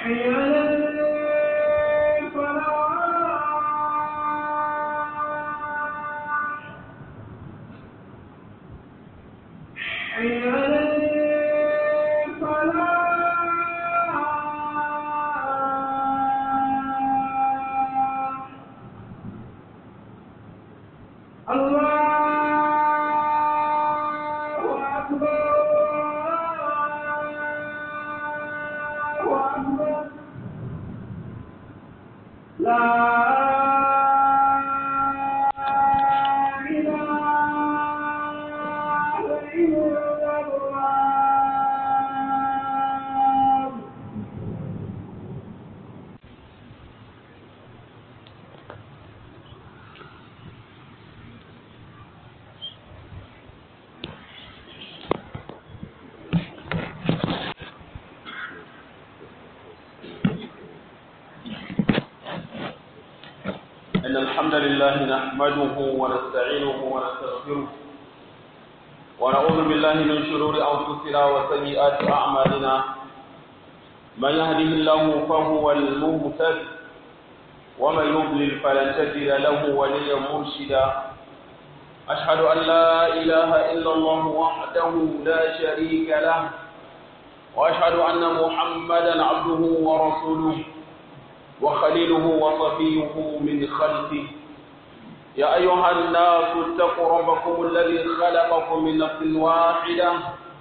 حي على الفلاح حي على الفلاح الله أكبر الله أكبر لا إله إلا الله إن الحمد لله نحمده ونستعينه ونستغفره ونعوذ بالله من شرور أنفسنا وسيئات أعمالنا من يهده الله فهو المهتد ومن يضلل فلن تجد له وليا مرشدا أشهد أن لا إله إلا الله وحده لا شريك له وأشهد أن محمدا عبده ورسوله وخليله وصفيه من خلقه يا أيها الناس اتقوا ربكم الذي خلقكم من نفس واحدة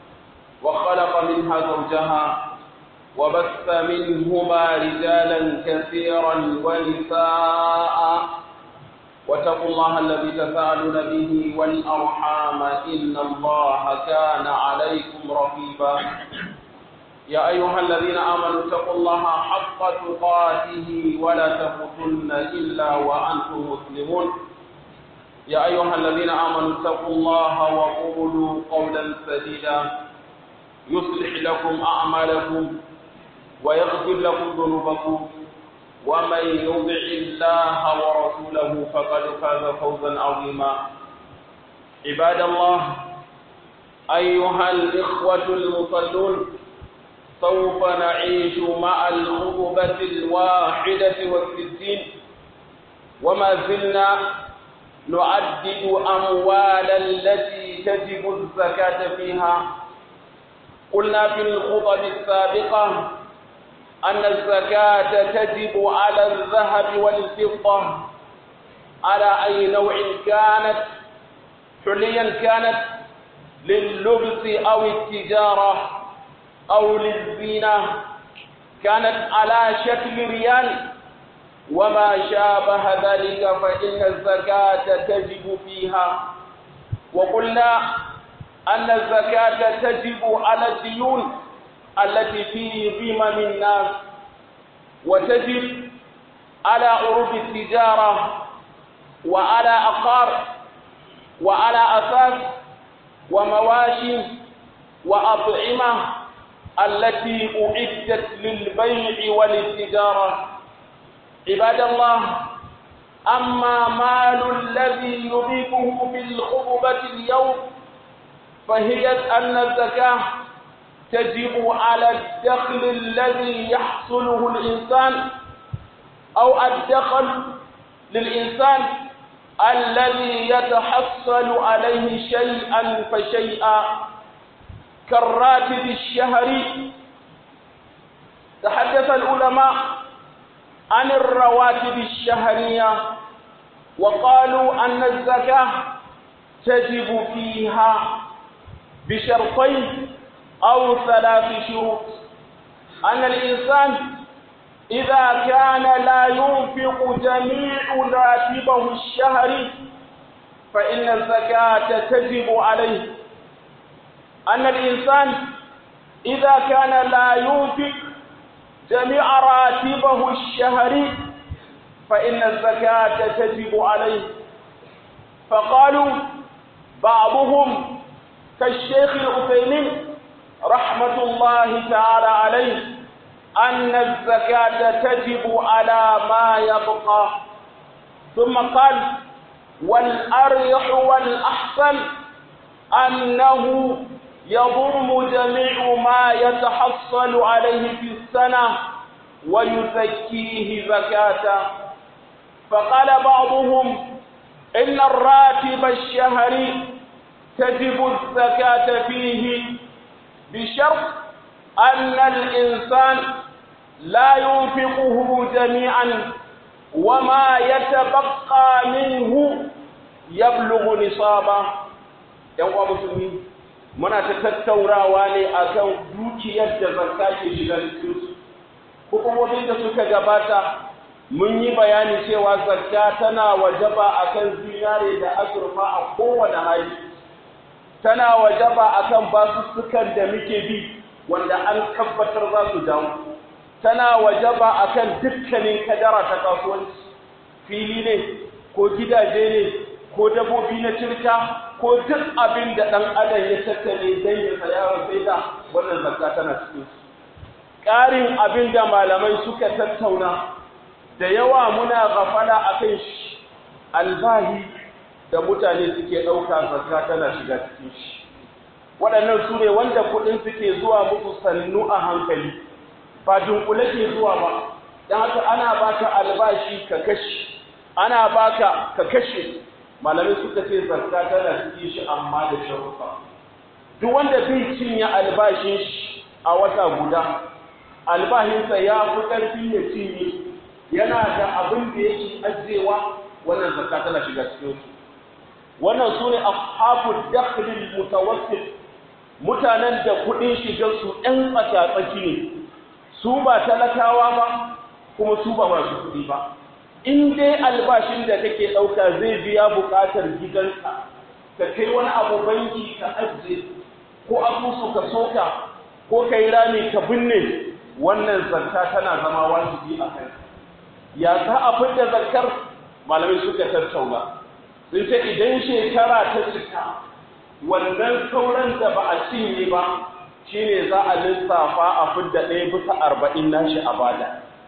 وخلق منها زوجها وبث منهما رجالا كثيرا ونساء واتقوا الله الذي تساءلون به والأرحام إن الله كان عليكم رقيبا يا أيها الذين آمنوا اتقوا الله حق تقاته ولا تموتن إلا وأنتم مسلمون يا أيها الذين آمنوا اتقوا الله وقولوا قولا سديدا يصلح لكم أعمالكم ويغفر لكم ذنوبكم ومن يطع الله ورسوله فقد فاز فوزا عظيما عباد الله أيها الإخوة المصلون سوف نعيش مع الخطبة الواحدة والستين وما زلنا نعدد أموال التي تجب الزكاة فيها قلنا في الخطب السابقة أن الزكاة تجب على الذهب والفضة على أي نوع كانت حليا كانت لللبس أو التجارة أو للزينة كانت على شكل ريال وما شابه ذلك فإن الزكاة تجب فيها وقلنا أن الزكاة تجب على الديون التي في ذمم الناس وتجب على عروض التجارة وعلى أقار وعلى أساس ومواشي وأطعمة التي أعدت للبيع وللتجارة عباد الله أما مال الذي يضيفه في الخطبة اليوم فهي أن الزكاة تجب على الدخل الذي يحصله الإنسان أو الدخل للإنسان الذي يتحصل عليه شيئا فشيئا كالراتب الشهري تحدث العلماء عن الرواتب الشهرية وقالوا أن الزكاة تجب فيها بشرطين أو ثلاث شروط أن الإنسان إذا كان لا ينفق جميع راتبه الشهري فإن الزكاة تجب عليه أن الإنسان إذا كان لا ينفق جميع راتبه الشهري فإن الزكاة تجب عليه فقالوا بعضهم كالشيخ العثيمين رحمة الله تعالى عليه أن الزكاة تجب على ما يبقى ثم قال والأريح والأحسن أنه يضم جميع ما يتحصل عليه في السنة ويزكيه زكاة فقال بعضهم إن الراتب الشهري تجب الزكاة فيه بشرط أن الإنسان لا ينفقه جميعا وما يتبقى منه يبلغ نصابا يوم مسلمين muna ta tattaurawa ne akan dukiyar da zakka ke shiga cikin su hukumomin da suka gabata mun yi bayani cewa zakka tana wajaba akan zinare da azurfa a kowane hali tana wajaba akan basussukan da muke bi wanda an tabbatar za su dawo tana wajaba akan dukkanin kadara ta kasuwanci fili ne ko gidaje ne ko dabbobi na cirka ko duk abin da ɗan adam ya tattale don ya saya wa sai da wannan zakka tana cikin su ƙarin abin da malamai suka tattauna da yawa muna gafala a kan shi albahi da mutane suke ɗauka zakka tana shiga cikin shi waɗannan su ne wanda kuɗin suke zuwa musu sannu a hankali ba dunkule ke zuwa ba don haka ana baka albashi ka kashe ana baka ka kashe malamai suka ce zakka tana cikin shi amma da sharufa duk wanda bai cinye albashin shi a wata guda albashinsa ya fi ƙarfi ya cinye yana da abin da yake ajiyewa wannan zakka tana shiga cikin su wannan su ne ashabu dakhlil mutawassit mutanen da kuɗin shigar su ɗan tsaka-tsaki ne su ba talakawa ba kuma su ba masu kuɗi ba in dai albashin da kake ɗauka zai biya buƙatar gidanka ka kai wani abu banki ka ajiye ko asusu ka soka ko ka yi rami ka binne wannan zakka tana zama wajibi a kai ya za a fidda zakkar malamai suka tattauna sun ce idan shekara ta cika wannan sauran da ba a cinye ba shine za a lissafa a fidda ɗaya bisa arba'in nashi a bada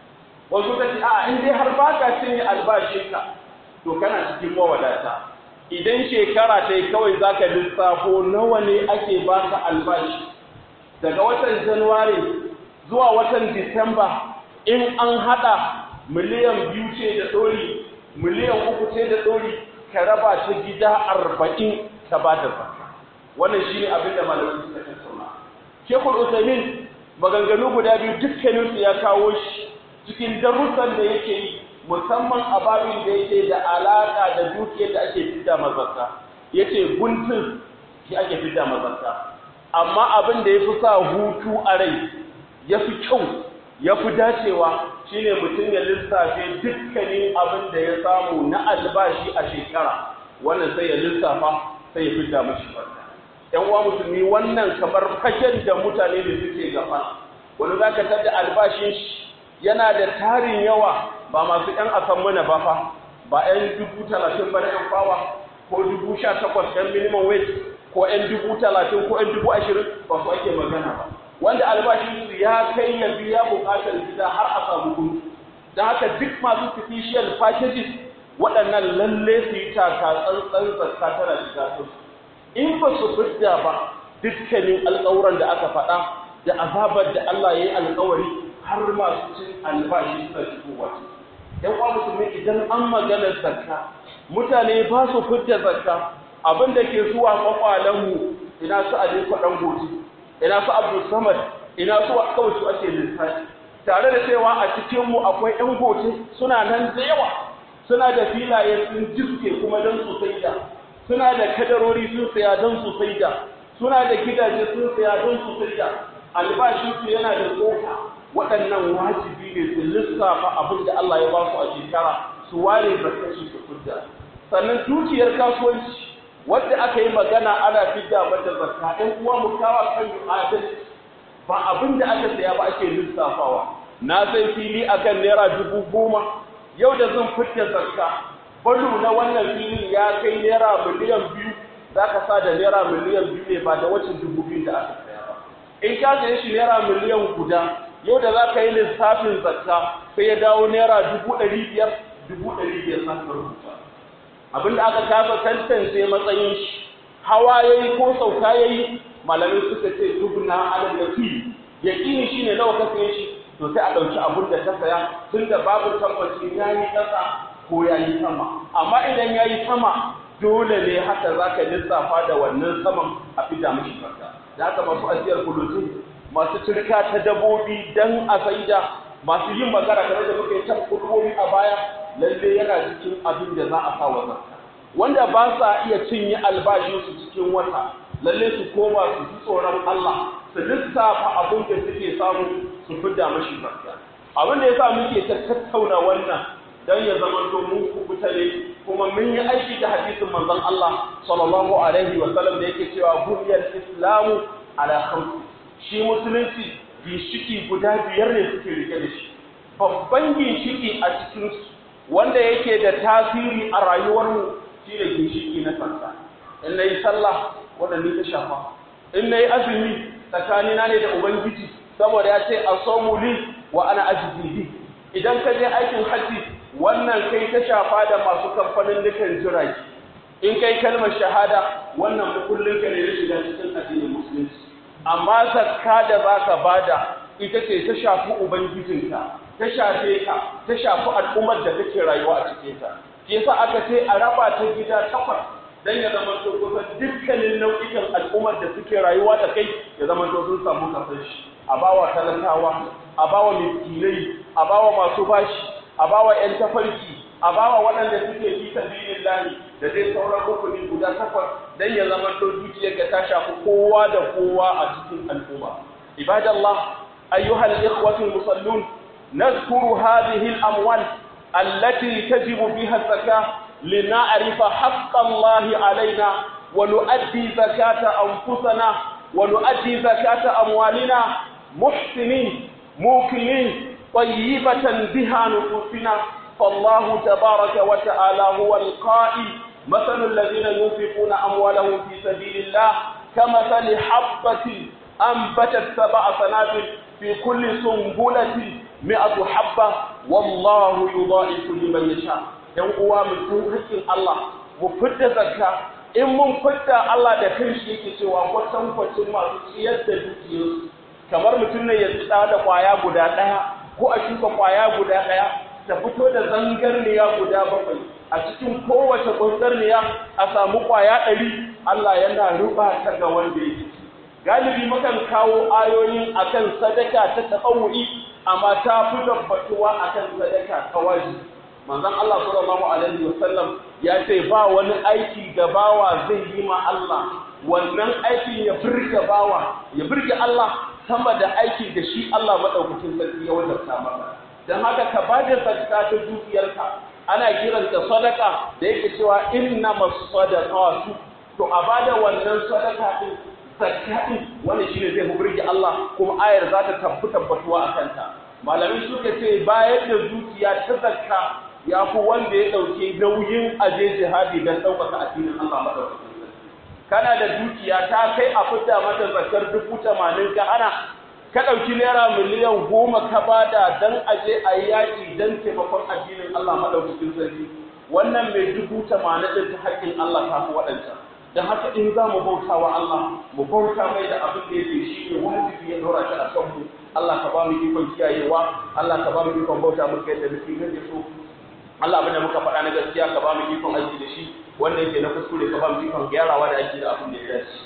wasu ka ce a in dai har ba ka cinye albashinka to kana cikin mawadata idan shekara ta yi kawai za ka lissafo nawa ne ake baka albashi daga watan januwari zuwa watan disamba in an haɗa miliyan biyu ce da ɗori miliyan uku ce da ɗori ka raba ta gida arba'in ka ba da zakka wannan shi ne abin da malamai suka tattauna shekul usaimin maganganu guda biyu dukkaninsu ya kawo shi cikin darussan da yake yi musamman a babin da yake da alaƙa da dukiyar da ake fidda mazarta yace guntun shi ake fidda mazarta amma abin da ya fi sa hutu a rai ya fi kyau ya fi dacewa shine mutum ya lissafe dukkanin abin da ya samu na albashi a shekara wannan sai ya lissafa sai ya fidda mashi barka yan uwa musulmi wannan kamar fagen da mutane da suke gaba wani zaka tada albashin shi yana da tarin yawa ba masu ‘yan asan mana ba fa ba ‘yan dubu talatin ba na ‘yan fawa ko dubu sha takwas ‘yan minimum wage ko ‘yan dubu talatin ko ‘yan dubu ashirin ba su ake magana ba wanda albashin su ya kai ya biya buƙatar gida har a samu gudu don haka duk masu special packages waɗannan lalle su yi taka tsantsan zakka tana shiga su in ba su fidda ba dukkanin alƙawuran da aka faɗa da azabar da Allah ya yi alƙawari har masu cin albashi suna shigowa ‘yan uwa musulmi idan an magana zakka mutane ba su fidda zakka abin da ke zuwa kwakwalenmu ina su a kwaɗan goji ina su abdul samad ina su kawai su ake lissafi tare da cewa a cikinmu akwai ‘yan goji suna nan da yawa suna da filaye sun jiske kuma don su saida suna da kadarori sun saya don su saida suna da gidaje sun saya don su saida albashinsu yana da tsoka waɗannan wajibi ne su lissafa abin da Allah ya ba su a shekara su ware zakashi su fidda sannan dukiyar kasuwanci wadda aka yi magana ana fidda mata zakka ɗan uwa mu kawa kan adalci ba abin da aka saya ba ake lissafawa na sai fili akan naira dubu goma yau da zan fidda zakka balu na wannan filin ya kai naira miliyan biyu za ka sa da naira miliyan biyu ne ba da wacin dubu biyu da aka saya ba in ka saye shi naira miliyan guda yau da za ka yi lissafin zakka sai ya dawo naira dubu ɗari biyar dubu ɗari biyar za ka rubuta abinda aka kasa tantance matsayin shi hawa ya yi ko sauka ya yi malamai suka ce dubna alal yafi yaƙini shi ne nawa ka saye shi to sai a ɗauki abin da ta saya tun da babu tabbacin ya yi ƙasa ko ya yi sama amma idan ya yi sama dole ne haka za ka lissafa da wannan saman a fida mashi farka da haka masu ajiyar kudutu masu turka ta dabobi dan a saida masu yin magana game da muka yi ta kudubobi a baya lalle yana cikin abin da za a sa wa zakka wanda ba sa iya cinye albashinsu cikin wata lalle su koma su ji tsoron Allah su lissafa abin da suke samu su fidda mashi zakka abin da yasa muke ta tattauna wannan dan ya zama to mun kubuta ne kuma mun yi aiki da hadisin manzon Allah sallallahu alaihi wa sallam da yake cewa buniyal islamu ala khamsi shi musulunci ginshiki guda biyar ne suke rike da shi babban ginshiki a cikin wanda yake da tasiri a rayuwarmu shine ginshiki na sallah in nayi sallah wanda ni ta shafa in nayi azumi tsakanina ne da ubangiji saboda ya ce asamu li wa ana ajzi idan ka je aikin haji wannan kai ta shafa da masu kamfanin dukan jirage in kai kalmar shahada wannan mukullin ka ne na shiga cikin addinin musulunci amma zakka da zaka bada ita ce ta shafi ubangijinka ta shafe ka ta shafi al'ummar da kake rayuwa a cikin ta shi yasa aka ce a raba ta gida takwas dan ya zama to kusan dukkanin nau'ikan al'ummar da suke rayuwa da kai ya zama to sun samu kasar shi a bawa talakawa a bawa miskinai a bawa masu bashi a bawa yan tafarki a bawa waɗanda suke fi sabilillahi da dai sauran rukuni guda takwas dan ya zama to dukiyar ga ta shafi kowa da kowa a cikin al'umma ibadallah ayyuhal ikhwatul musallun نذكر هذه الأموال التي تجب بها الزكاة لنعرف حق الله علينا ونؤدي زكاة أنفسنا ونؤدي زكاة أموالنا محسنين موكلين طيبة بها نفوسنا فالله تبارك وتعالى هو القائل مثل الذين ينفقون أموالهم في سبيل الله كمثل حبة أنبتت سبع سنابل في كل سنبلة mi'atu habba wallahu yudha'ifu liman yasha yan uwa mu tun hakkin Allah mu fidda zakka in mun fidda Allah da kanshi yake cewa kwatan kwacin masu ciyar da dukiyarsu kamar mutum ne ya tsada da kwaya guda daya ko a shuka kwaya guda daya ta fito da zangarniya guda bakwai a cikin kowace zangarniya a samu kwaya ɗari Allah yana ruba ta ga wanda yake galibi mukan kawo ayoyin akan sadaka ta tsawu'i amma ta fi tabbatuwa akan sadaka ta wajibi manzon Allah sallallahu alaihi wasallam ya ce ba wani aiki da bawa zai yi ma Allah wannan aikin ya birge bawa ya birge Allah sama da aiki da shi Allah madaukakin sarki ya wajabta maka dan haka ka bada zakka ta dukiyarka ana kiranta sadaka da yake cewa innamas sadaqatu to a bada wannan sadaka din zakka wannan shine zai burge Allah kuma ayar za ta tabbu tabbatuwa a kanta malamai suka ce bayar da dukiya ta zakka ya fi wanda ya ɗauki nauyin aje jihadi don ɗaukaka addinin Allah madaukakin kana da dukiya ta kai a fidda mata zakkar dubu tamanin ka hana ka ɗauki naira miliyan goma ka bada don aje a yi yaƙi don taimakon addinin Allah madaukakin sarki wannan mai dubu tamanin ɗin ta haƙƙin Allah ta fi waɗancan don haka in za mu bauta wa Allah mu bauta mai da abin da yake shi ne wajibi ya dora shi a kan mu Allah ka ba mu ikon kiyayewa Allah ka ba mu ikon bauta muka yadda muke gaje so Allah abin da muka faɗa na gaskiya ka ba mu ikon aiki da shi wanda yake na kuskure ka ba mu ikon gyarawa da aiki da abin da ya dace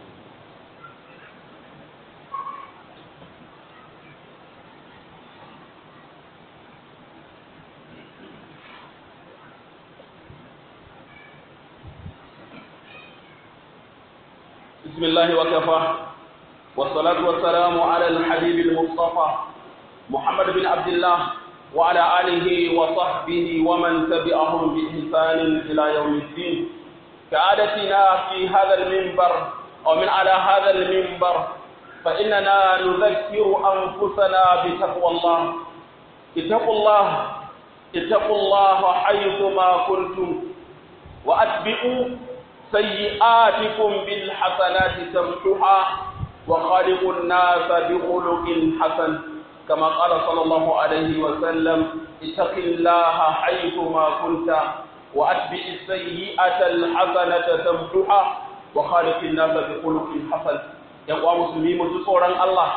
بسم الله وكفى والصلاة والسلام على الحبيب المصطفى محمد بن عبد الله وعلى آله وصحبه ومن تبعهم بإحسان إلى يوم الدين كعادتنا في هذا المنبر أو من على هذا المنبر فإننا نذكر أنفسنا بتقوى الله اتقوا الله اتقوا الله حيثما كنتم وأتبعوا سيئاتكم بالحسنات تمحها وخالق الناس بخلق حسن كما قال صلى الله عليه وسلم اتق الله حيثما كنت واتبع السيئة الحسنة تمحها وخالق الناس بخلق حسن يقوى مسلمين تصورا الله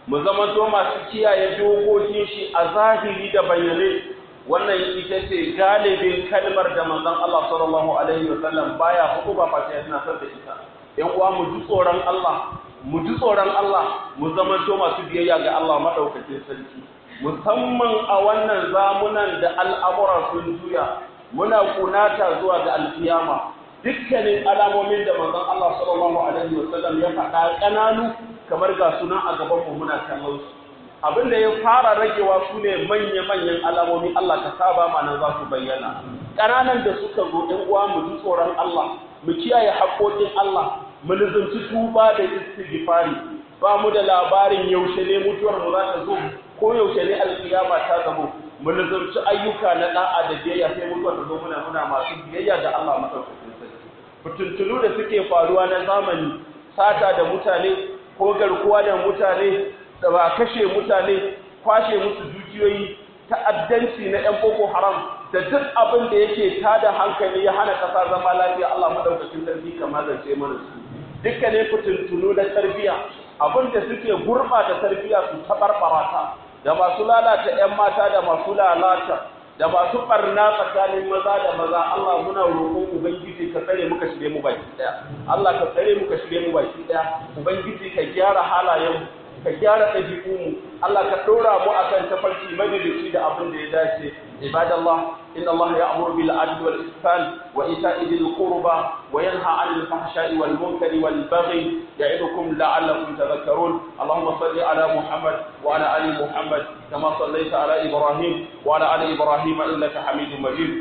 mu zamanto masu kiyaye dokokin shi a zahiri da bayyane wannan ita ce galibin kalmar da manzon Allah sallallahu alaihi wasallam baya hudu ba face yana son da ita yan uwa mu ji tsoron Allah mu ji tsoron Allah mu zamanto masu biyayya ga Allah madaukakin sarki musamman a wannan zamunan da al'amura sun juya muna kunata zuwa ga alkiyama dukkanin alamomin da manzon Allah sallallahu alaihi wasallam ya faɗa ƙananu kamar ga sunan a gaban mu muna kallon su abin da ya fara ragewa su ne manya-manyan alamomi Allah ka saba mana za su bayyana ƙananan da suka zo ɗan uwa mu ji tsoron Allah mu kiyaye haƙoƙin Allah mu lizanci tuba da istighfari ba mu da labarin yaushe ne mutuwar mu za ta zo ko yaushe ne alkiyama ta zamo mu lizanci ayyuka na da'a da biyayya sai mutuwar ta zo muna muna masu biyayya da Allah madaukakin sarki fitintunu da suke faruwa na zamani sata da mutane ko garkuwa da mutane da ba kashe mutane kwashe musu dukiyoyi ta'addanci na 'yan boko haram da duk abin da yake tada hankali ya hana ƙasa zama lafiya Allah madaukakin sarki kamar zance mana su dukkanin fitintunu na tarbiyya abin da suke gurɓata tarbiyya su taɓarɓara ta da masu lalata 'yan mata da masu lalata da masu ɓarna tsakanin maza da maza Allah muna roƙon ubangiji ka tsare muka shige mu baki ɗaya Allah ka tsare muka shige mu baki ɗaya ubangiji ka gyara halayen ka gyara ɗabi'unmu Allah ka ɗora mu akan tafarki madalici da abin da ya dace ibadallah inna Allah ya'muru bil adli wal ihsan wa ita'i dhil qurba wa yanha 'anil fahsha'i wal munkari wal baghi ya'idukum la'allakum tadhakkarun Allahumma salli ala Muhammad wa ala ali Muhammad kama sallaita ala Ibrahim wa ala ali Ibrahim innaka Hamidum Majid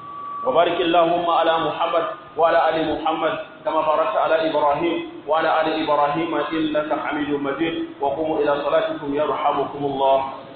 وبارك اللهم على محمد وعلى ال محمد كما باركت على ابراهيم وعلى ال ابراهيم انك حميد مجيد وقوموا الى صلاتكم يرحمكم الله